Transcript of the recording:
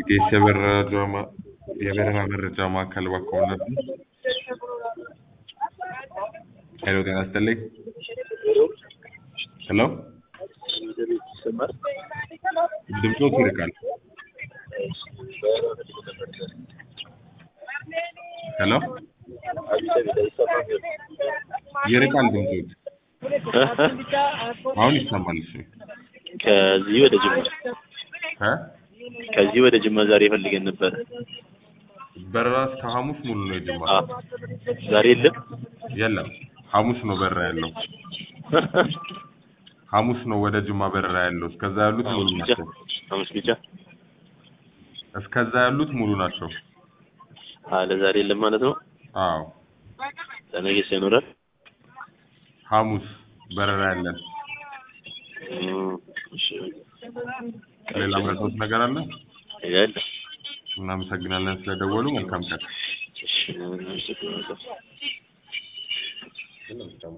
ኢቢኤስ የበረራ ማ- የበረራ መረጃ ማዕከል ባኮነት ሄሎ ጤና ይስጥልኝ ሄሎ ይሰማል? ድምፆት ይርቃል ሄሎ ይርቃል ድምፆት አሁን ይሰማል እሺ ከዚህ ወደ ጅማ እ ከዚህ ወደ ጅማ ዛሬ ፈልገን ነበር። በረራ እስከ ሐሙስ ሙሉ ነው የጅማ አ ዛሬ የለም። የለም ሐሙስ ነው በረራ ያለው ሐሙስ ነው ወደ ጅማ በረራ ያለው እስከዛ ያሉት ሙሉ ሐሙስ ብቻ ናቸው ሐሙስ ብቻ። እስከዛ ያሉት ሙሉ ናቸው አ ለዛሬ የለም ማለት ነው። አዎ ለነገስ ይኖራል። ሐሙስ በረራ ያለን እም፣ እሺ ሌላ መረጃዎች ነገር አለ ያለ እናመሰግናለን ስለደወሉ መልካም ቀን እሺ